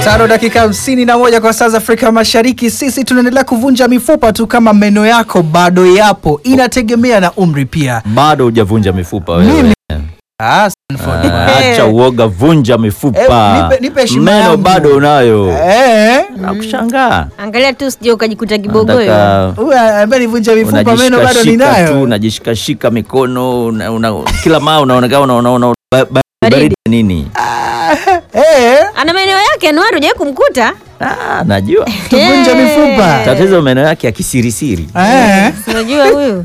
Tano dakika hamsini na moja kwa saa za Afrika Mashariki. Sisi tunaendelea kuvunja mifupa tu, kama meno yako bado yapo, inategemea na umri pia. bado hujavunja mifupa wewe. Mimi? Ah, Stanford. Ah, Acha uoga, vunja mifupa. Eh, nipe- nipe heshima Meno yangu. bado unayo. Eh, Nakushangaa. Angalia tu sije ukajikuta kibogoyo. Nataka huyu ambaye nivunja mifupa meno bado unajishikashika tu, ninayo. unajishikashika mikono una, una, kila maa unaonekana unaona una, ba- ba- baridi nini? Eh, Ana maeneo yake Anuari, hujawahi kumkuta? Ah, najua tuvunja Eh. mifupa. tatizo meno yake ya kisirisiri. Eh, Si Unajua huyu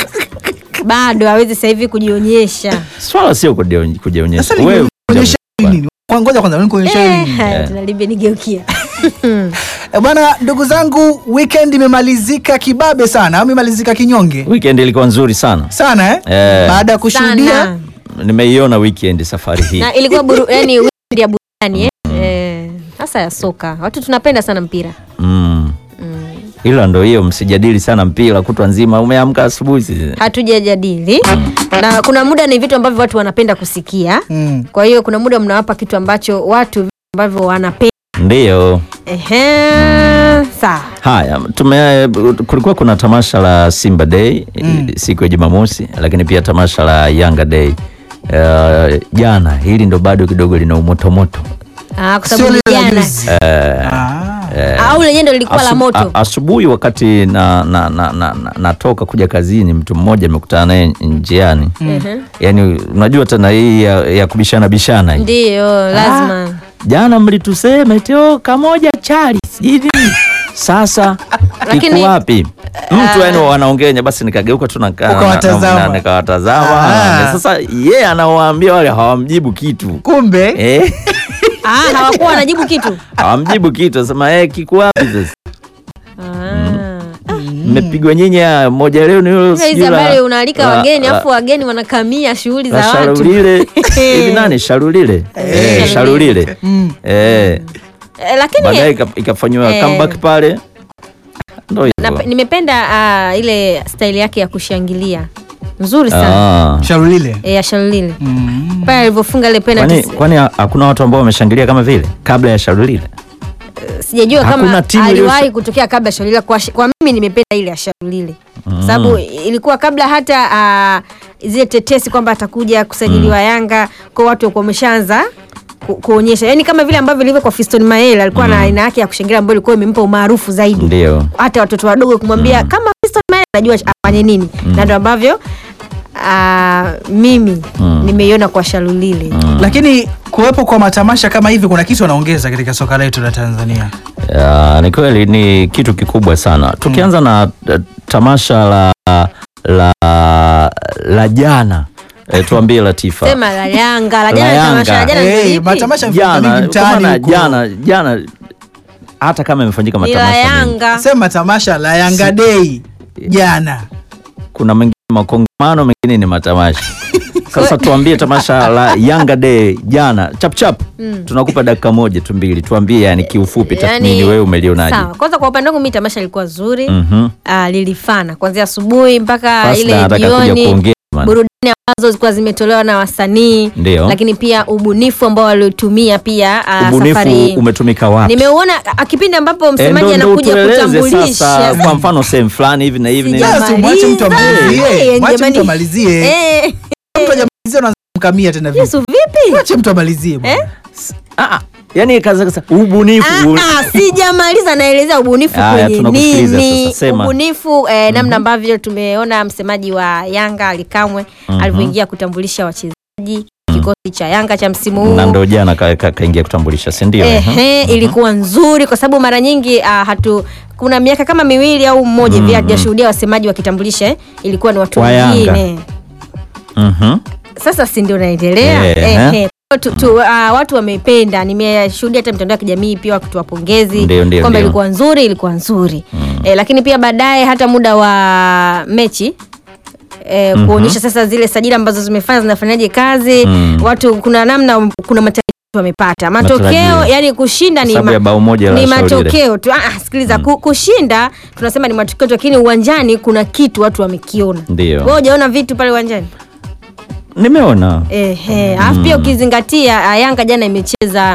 bado hawezi sasa hivi kujionyesha. Swala sio kujiony- kujionyesha. sasa Wewe nikuonyesha nini? Kwa ngoja kwanza nikuonyesha nini? Eh, tunalibia nigeukia. Eh, Bwana, ndugu zangu, weekend imemalizika kibabe sana, au imemalizika kinyonge weekend ilikuwa nzuri sana. sana eh? Eh. Baada ya kushuhudia Sana. Nimeiona weekend safari hii. Na ilikuwa buru, yani weekend ya burudani eh. Eh, Sasa ya soka. Watu tunapenda sana mpira. Mm. Ila ndo hiyo, msijadili sana mpira kutwa nzima. Umeamka asubuhi si- Hatujajadili. Na kuna muda ni vitu ambavyo watu wanapenda kusikia. Mm. Kwa hiyo kuna muda mnawapa kitu ambacho watu vitu ambavyo wanapenda. ndiyo. Ehe. Sawa. Haya, tume kulikuwa kuna tamasha la Simba Day siku ya Jumamosi, lakini pia tamasha la Yanga Day uh, jana. Hili ndo bado kidogo lina umotomoto. Ah, kwa Sio sababu ni lile la jana. juzi. Ah. Au lenyewe ndo lilikuwa la Asu- moto. a- asubuhi wakati na, na, na, na, na, natoka kuja kazini, mtu mmoja amekutana naye njiani Ehe. yaani, unajua tena hii ya, ya kubishana bishana hii. Ndiyo, lazima. Jana mlitusema eti oh, kamoja chali sijui nini. Sasa Lakini- kiko wapi? Mtu yani wanaongea basi, nikageuka tu nakaa- Ukawatazama. na- na- nikawatazama. Ah. Na Sasa yeye anawaambia wale hawamjibu kitu Kumbe eh, Ah, hawakuwa wanajibu kitu. hawamjibu kitu, asema eh, kiko wapi sasa? Ah. Mmepigwa nyinyi, ah, moja leo ni hilo Sasa hizi sijui la- habari unaalika la- wageni la- afu wageni wanakamia shughuli la za watu. Sharulile hivi nani Sharulile eh, Sharulile eh, Eh, lakini baadaye ika- ikafanywa Eh. comeback pale, ndo na, hivyo. nimependa ah, ile staili yake ya kushangilia nzuri sana Ah. Sharulile. e, ya Shalulile Mm. pale alivyofunga ile Kwani, penalty. kwani ha- hakuna watu ambao wameshangilia kama vile kabla ya Sharulile? Sijajua hakuna kama timu aliwahi iliyosa- kutokea kabla ya Shalulile. Kwa, kwa mimi nimependa ile ya Shalulile sababu ilikuwa kabla hata ah, zile tetesi kwamba atakuja kusajiliwa Yanga, kwa watu walikuwa wameshaanza ku, kuonyesha yani kama vile ambavyo ilivyo kwa Fiston Mael alikuwa na aina yake ya kushangilia ambayo ilikuwa imempa umaarufu zaidi Ndio. hata watoto wadogo kumwambia kama Fiston Mael anajua afanye nini na ndio ambavyo ah, mimi nimeiona kwa Shalulile Lakini kuwepo kwa matamasha kama hivi kuna kitu wanaongeza katika soka letu la Tanzania. Ya, ni kweli ni kitu kikubwa sana. Tukianza na eh, tamasha la la la jana e, tuambie Latifa. sema la Yanga la La jana tamasha la Yanga. jana Eh, ni lipi? matamasha yamefanyika jana mingi kwa maana mtaani huko. jana jana hata kama imefanyika ni la matamasha mengi, Yanga Sema tamasha la Yanga Day jana. kuna mengine makongamano, mengine ni matamasha. Sasa tuambie tamasha la Yanga Day jana chap chap, tunakupa dakika moja tu mbili, tuambie yani kiufupi tathmini, wewe umelionaje? sawa kwanza kwa upande wangu mimi tamasha lilikuwa zuri Mhm. ah, lilifana kuanzia asubuhi mpaka Fasda ile anataka kuja jioni kuongea bana. burudani ambazo zilikuwa zimetolewa na wasanii Ndio. lakini pia ubunifu ambao waliotumia pia ah, Ubunifu safari hii umetumika wapi? nimeuona ah, kipindi ambapo Eh, msemaji ndo- ndo anakuja utueleze sasa, kutambulisha kwa mfano sehemu fulani hivi na hivi na hivi. Sijamaliza. Yes, mwache mtu amalizie. Eh, Mwache jamani. mtu amalizie. Eh, Mtu hajamalizia unaanza kumkamia tena vipi? Yesu vipi Mwache mtu amalizie bwana. Ah, ah, yani kaza kaza ubunifu Ah, ah, sijamaliza naelezea ubunifu Haya, kwenye tunakusikiliza nini sasa, sema. ubunifu eh, namna ambavyo tumeona msemaji wa Yanga Alikamwe alivyoingia kutambulisha wachezaji kikosi cha Yanga cha msimu huu na ndo jana kaingia ka, kaingia kutambulisha, si ndio? Ehe, ilikuwa nzuri kwa sababu mara nyingi ah, hatu kuna miaka kama miwili au mmoja hivi hatujashuhudia wasemaji wakitambulisha eh, ilikuwa ni watu Wa Yanga. wengine Mhm. sasa si ndio naendelea Ehe. Ehe. Tu, tu, ah, watu wamependa nimeshuhudia hata mitandao ya kijamii pia wakitoa pongezi Ndio, ndio, kwamba ndio. ilikuwa nzuri ilikuwa nzuri eh, lakini pia baadaye hata muda wa mechi eh, kuonyesha sasa zile sajili ambazo zimefanya zinafanyaje kazi Mm. watu kuna namna kuna matarajio wamepata matokeo Matarajio. yani kushinda ni, Sababu ya bao moja la ni Shauri ile. matokeo tu ah, ah, sikiliza ku, kushinda tunasema ni matokeo tu lakini uwanjani kuna kitu watu wamekiona Ndio. wewe hujaona vitu pale uwanjani Nimeona Ehe, alafu pia ukizingatia ah, Yanga jana imecheza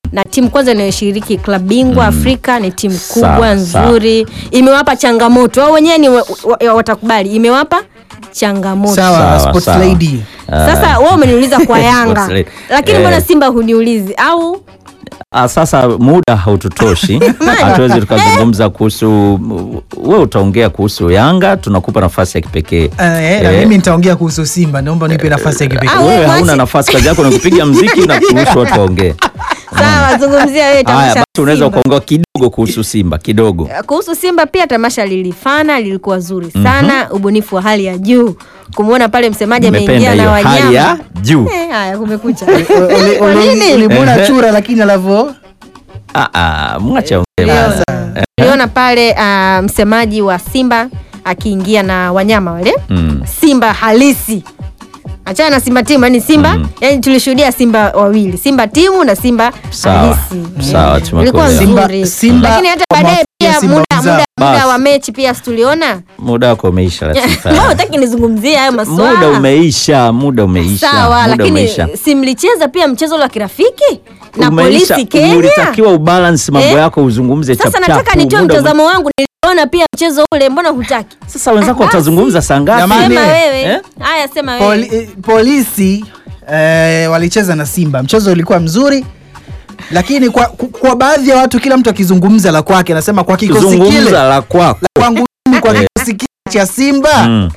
na timu kwanza inayoshiriki klabu bingwa Afrika ni timu kubwa Sawa, sawa. nzuri, imewapa changamoto wao wenyewe ni wa, wa, watakubali, imewapa changamoto. Sawa, Sawa, sports sawa. lady. Sasa wewe umeniuliza kwa Yanga, Sports lady. lakini Eh. mbona Simba huniulizi au Ah, sasa muda haututoshi, hatuwezi tukazungumza kuhusu. We utaongea kuhusu Yanga, tunakupa nafasi ya kipekee. Eh, na Eh, mimi nitaongea kuhusu Simba, naomba nipe nafasi ya kipekee. Ah, wewe wewe hauna mwache- nafasi, kazi yako ni kupiga mziki na kuruhusu watu waongee. sawa, zungumzia wewe Haya tamasha basi, la unaweza Simba. ukaongea kidogo kuhusu Simba kidogo. kuhusu Simba pia tamasha lilifana, lilikuwa zuri sana, ubunifu wa hali ya juu. Kumwona pale msemaji ameingia Nimependa na hiyo hali ya wanyama juu. Eh, haya kumekucha. Uli- Kwa uli- nini? Ulimwona Ehe. chura lakini alivyo Ah, ah, mwache aongee Niliona. basi. Niliona pale ah, msemaji wa Simba akiingia na wanyama wale Mm. Simba halisi, achana na Simba timu, yani Simba Mm. yani tulishuhudia Simba wawili, Simba timu na Simba Sawa. halisi. Sawa, Eh, tumekuelewa. ilikuwa Simba- nzuri, Simba lakini hata kwa baadaye mafunzo ya pia Simba muda, wenzao. muda, muda Basi. wa mechi pia situliona Muda wako umeisha Latifa. Wewe hutaki nizungumzie hayo maswala Muda umeisha, muda umeisha. sawa, muda lakini umeisha. si mlicheza pia mchezo wa kirafiki na Umeisha, polisi Kenya? ulitakiwa ubalance mambo Eh? yako uzungumze Sasa chap nataka chap. nitoe Muda ume- mtazamo wangu, niliona pia mchezo ule, mbona hutaki? Sasa wenzako Ah, watazungumza saa ngapi? Jamani. Sema eh, wewe. eh? Haya, sema wewe. Poli, eh, polisi eh, walicheza na Simba, mchezo ulikuwa mzuri, lakini kwa, ku- kwa baadhi ya watu, kila mtu akizungumza la kwake, anasema kwa kikosi kile Zungumza la kwako. kwangu mimi, kwa Eh. kikosi kile cha Simba Mm.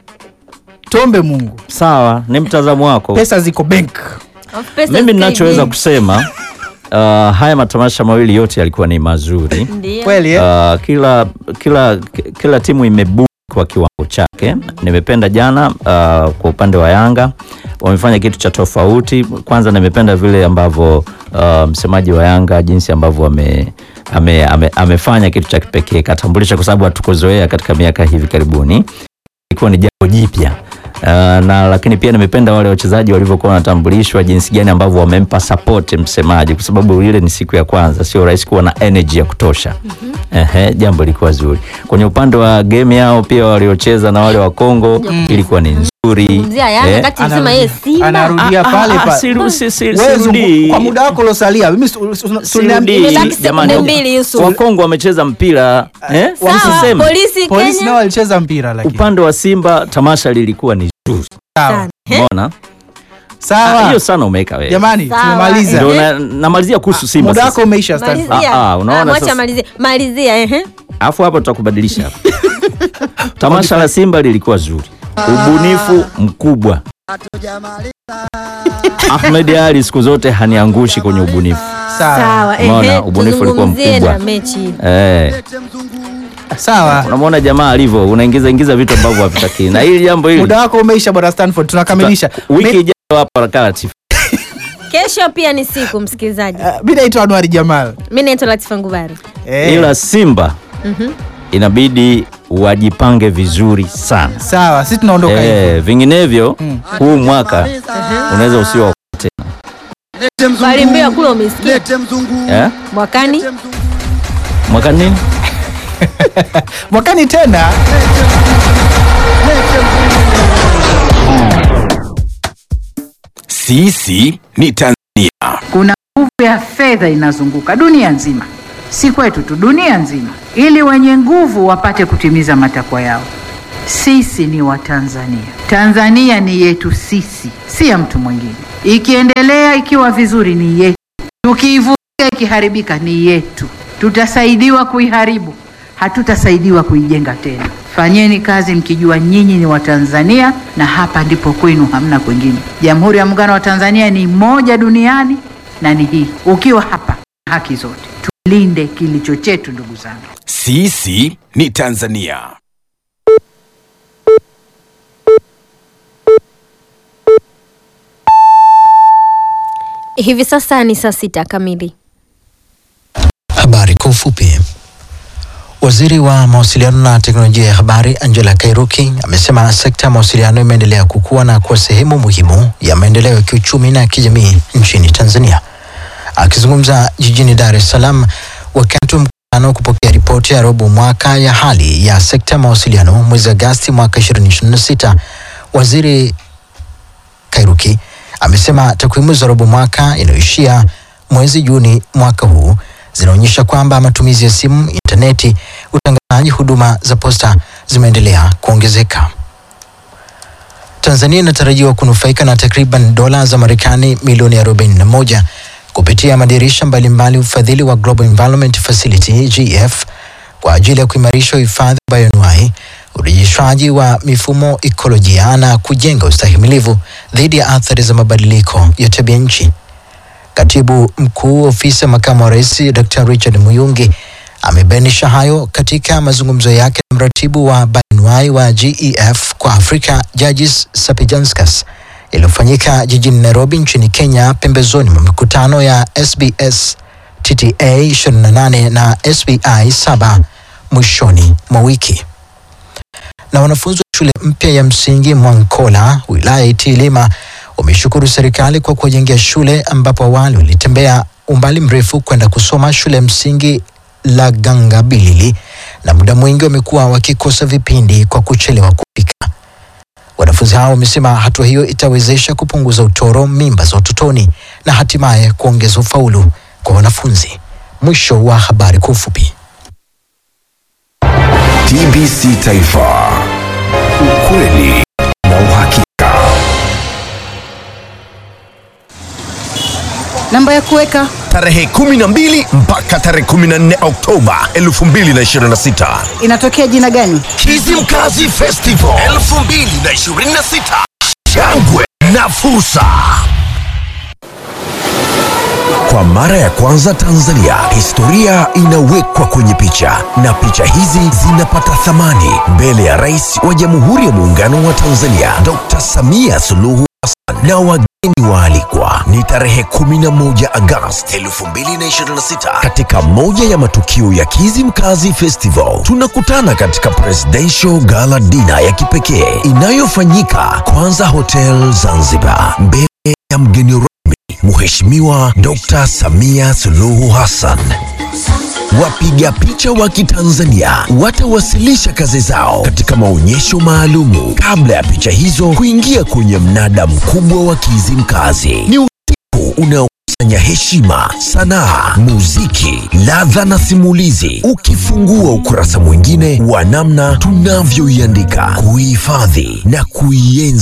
tuombe Mungu, Sawa, ni mtazamo wako. pesa ziko bank. Of pesa Mimi ninachoweza zikaingia. kusema uh, haya matamasha mawili yote yalikuwa ni mazuri. Ndio. Kweli eh? Uh, kila kila kila timu imebu kwa kiwango chake. Nimependa jana uh, kwa upande wa Yanga wamefanya kitu cha tofauti. Kwanza nimependa vile ambavyo uh, msemaji wa Yanga jinsi ambavyo ame, ame, ame, amefanya kitu cha kipekee, katambulisha kwa sababu hatukuzoea katika miaka hivi karibuni, ilikuwa ni jambo jipya. Uh, na lakini pia nimependa wale wachezaji walivyokuwa wanatambulishwa, jinsi gani ambavyo wamempa support msemaji, kwa sababu ile ni siku ya kwanza, sio rahisi kuwa na energy ya kutosha. Ehe, jambo lilikuwa zuri. Kwenye upande wa game yao pia waliocheza na wale wa Kongo ilikuwa ni nzuri. Zungumzia Yanga Eh, kati msema yeye Simba. anarudia ah, pale ah, pale. siru- si- si- Wewe sirudi. zungu- kwa muda wako uliosalia, mimi su- su- su- Sirudi. suniambi- Imebaki sekunde Jamani, mbili, Yusuf. Wakongo wamecheza mpira eh? Sawa, Usiseme. polisi polisi nao Kenya. walicheza mpira lakini Upande wa Simba tamasha lilikuwa ni zuri. sawa Sana. Eh? Umeona? Ah, sawa, Hiyo sana umeweka wewe. jamani, Sawa. tumemaliza Ndio na- namalizia kuhusu Simba muda sasa. wako umeisha. Stanford. Malizia. Ah, ah, unaona Ah, mwacha sasa. malizie. Malizia, ehe. Alafu hapa tutakubadilisha hapa. Tamasha la Simba lilikuwa zuri, ubunifu mkubwa. Ahmed Ali siku zote haniangushi kwenye ubunifu Sawa. Sawa, Umeona, ehe. ubunifu ulikuwa Tuzungumzie mkubwa. na mechi. eh. Sawa. Unamwona jamaa alivyo, unaingiza ingiza vitu ambavyo havitaki, na hili jambo hili Muda wako umeisha bwana Stanford, tunakamilisha. wiki Mi- ijayo hapa Rakala Latifa. Kesho pia ni siku msikilizaji. uh, mi naitwa Anwari Jamal. Mimi naitwa Latifa Ngubari. Eh, ila Simba inabidi wajipange vizuri sana sawa, sisi tunaondoka hivi. eh, vinginevyo huu mwaka unaweza usiwa Bali mbio kule umesikia eh? mwakani mwaka nini Mwakani tena Sisi ni Tanzania. Kuna nguvu ya fedha inazunguka dunia nzima, si kwetu tu, dunia nzima, ili wenye nguvu wapate kutimiza matakwa yao. Sisi ni Watanzania. Tanzania ni yetu sisi, si ya mtu mwingine. Ikiendelea ikiwa vizuri ni yetu, tukiivuruga ikiharibika ni yetu. Tutasaidiwa kuiharibu, hatutasaidiwa kuijenga tena. Fanyeni kazi mkijua nyinyi ni Watanzania na hapa ndipo kwenu, hamna kwingine. Jamhuri ya Muungano wa Tanzania ni moja duniani na ni hii. Ukiwa hapa, haki zote, tulinde kilicho chetu, ndugu zangu. Sisi ni Tanzania. hivi sasa ni saa sita kamili. Habari kwa ufupi. Waziri wa mawasiliano na teknolojia ya habari Angela Kairuki amesema sekta ya mawasiliano imeendelea kukua na kuwa sehemu muhimu ya maendeleo ya kiuchumi na kijamii nchini Tanzania. Akizungumza jijini Dar es Salaam wakati wa mkutano kupokea ripoti ya robo mwaka ya hali ya sekta ya mawasiliano mwezi Agasti mwaka 2026, waziri Kairuki amesema takwimu za robo mwaka inayoishia mwezi Juni mwaka huu zinaonyesha kwamba matumizi ya simu, intaneti, utangazaji, huduma za posta zimeendelea kuongezeka. Tanzania inatarajiwa kunufaika na takriban dola za Marekani milioni 41 kupitia madirisha mbalimbali ufadhili wa Global Environment Facility GF kwa ajili ya kuimarisha uhifadhi wa bioanuwai, urejeshwaji wa mifumo ikolojia na kujenga ustahimilivu dhidi ya athari za mabadiliko ya tabia nchi. Katibu mkuu ofisi ya makamu wa rais Dr. Richard Muyungi amebainisha hayo katika mazungumzo yake na mratibu wa bioanuwai wa GEF kwa Afrika Judges Sapijanskas iliyofanyika jijini Nairobi nchini Kenya pembezoni mwa mikutano ya SBS TTA 28 na SBI 7 mwishoni mwa wiki. Na wanafunzi wa shule mpya ya msingi Mwankola wilaya ya Itilima wameshukuru serikali kwa kuwajengea shule ambapo awali walitembea umbali mrefu kwenda kusoma shule ya msingi la Gangabilili na muda mwingi wamekuwa wakikosa vipindi kwa kuchelewa kufika. Wanafunzi hao wamesema hatua hiyo itawezesha kupunguza utoro, mimba za utotoni na hatimaye kuongeza ufaulu kwa wanafunzi. Mwisho wa habari kwa ufupi. TBC Taifa, ukweli na uhakika. namba ya kuweka tarehe 12 mpaka tarehe 14 Oktoba 2026. inatokea jina gani? Kizimkazi Festival 2026. Shangwe na fursa. Kwa mara ya kwanza Tanzania, historia inawekwa kwenye picha na picha hizi zinapata thamani mbele ya Rais wa Jamhuri ya Muungano wa Tanzania Dr. Samia Suluhu Hassan na wageni waalikwa. Ni tarehe 11 Agosti 2026 katika moja ya matukio ya Kizimkazi Festival. Tunakutana katika Presidential Gala Dinner ya kipekee inayofanyika Kwanza Hotel Zanzibar mbele ya mgeni rasmi Mheshimiwa Dr. Samia Suluhu Hassan. Wapiga picha wa Kitanzania watawasilisha kazi zao katika maonyesho maalumu kabla ya picha hizo kuingia kwenye mnada mkubwa wa Kizimkazi. Ni usiku unaokusanya heshima, sanaa, muziki, ladha na simulizi, ukifungua ukurasa mwingine wa namna tunavyoiandika, kuihifadhi na kuienzi